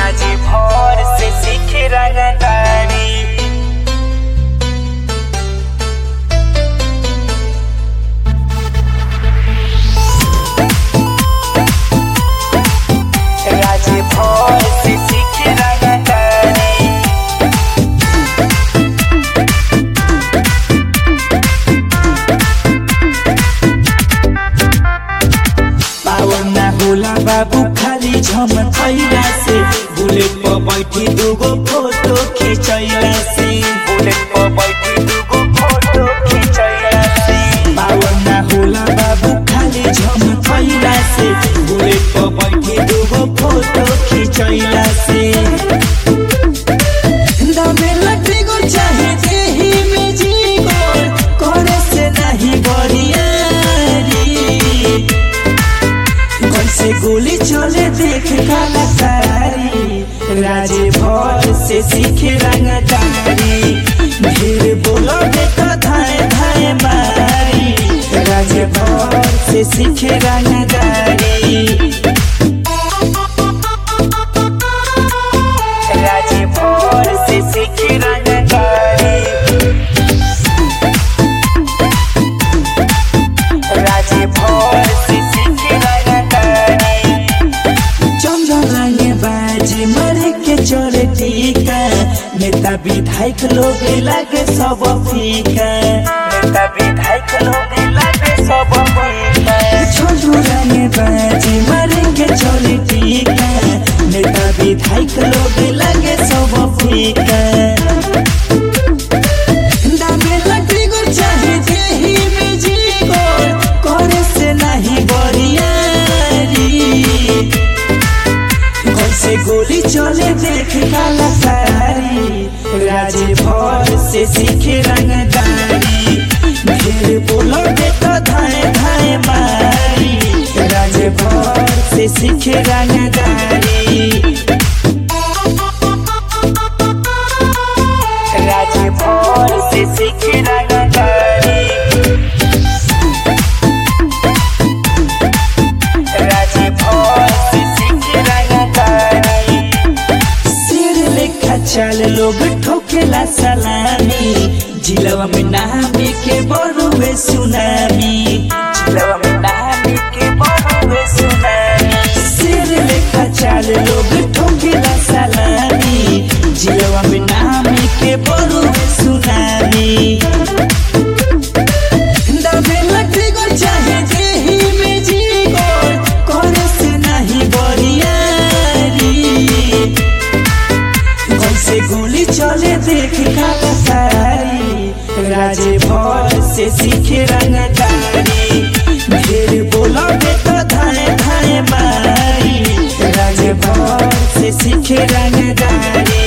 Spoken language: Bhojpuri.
राजी भर से सीखे रंगदारी राजी भर से सीखे रंगदारी पावन ना होला बाबू खाली झमकैला से बुलेट पर बैठी दूगो फोटो खिंचैला से बुलेट पर बैठी दूगो फोटो खिंचैला से पावन ना होला बाबू खाली झमकैला से बुलेट पर बैठी दूगो फोटो खिंचैला से दमे लटी गो चाहे देही में जी गोर करे से नहीं बरियारी कैसे गोली चले देख काला तारी राजे भर से सीखे रंगदारी ढेर बोलोगे तो धाए धाए मारी राजे भर से सीखे रंगदारी राजे भर से सीखे रंगदारी राजे भर से सीखे रंगदारी चंद्रलाने बाजे मरे के चोरे टीका नेता विधायक लोग लागे सब फीका नेता विधायक लोग लागे सब फीका चंद्रलाने बाजे मरे के चोरे टीका नेता विधायक लोग लागे सब फीका दामे लकड़ी गो चाहे देही में जी गोर करे से नहीं बरियारी कैसे गोली चले देख काला सारी राजे भर से सीखे रंगदारी ढेर बोलोगे तो धाए धाए मारी राजे भर से सीखे रंगदारी राजे भर से सीखे रंगदारी राजे भर से सीखे रंगदारी सिर लेखा चल लोग ठोकेला सलामी जिलवा में नामी के बड़ुए सुनामी जिलवा में नामी के बड़ुए सुनामी सिर लेखा चल लोग ठोकेला सलामी जिलवा में नामी के बड़ुए सुनामी दबे लकड़ी गो चाहे देही में जी गोर करे से नहीं बरियारी कैसे गोली चले देख काला सारी राजे भर से सीखे रंगदारी ढेर बोलोगे तो धाए धाए मारी राजे भर से सीखे रंगदारी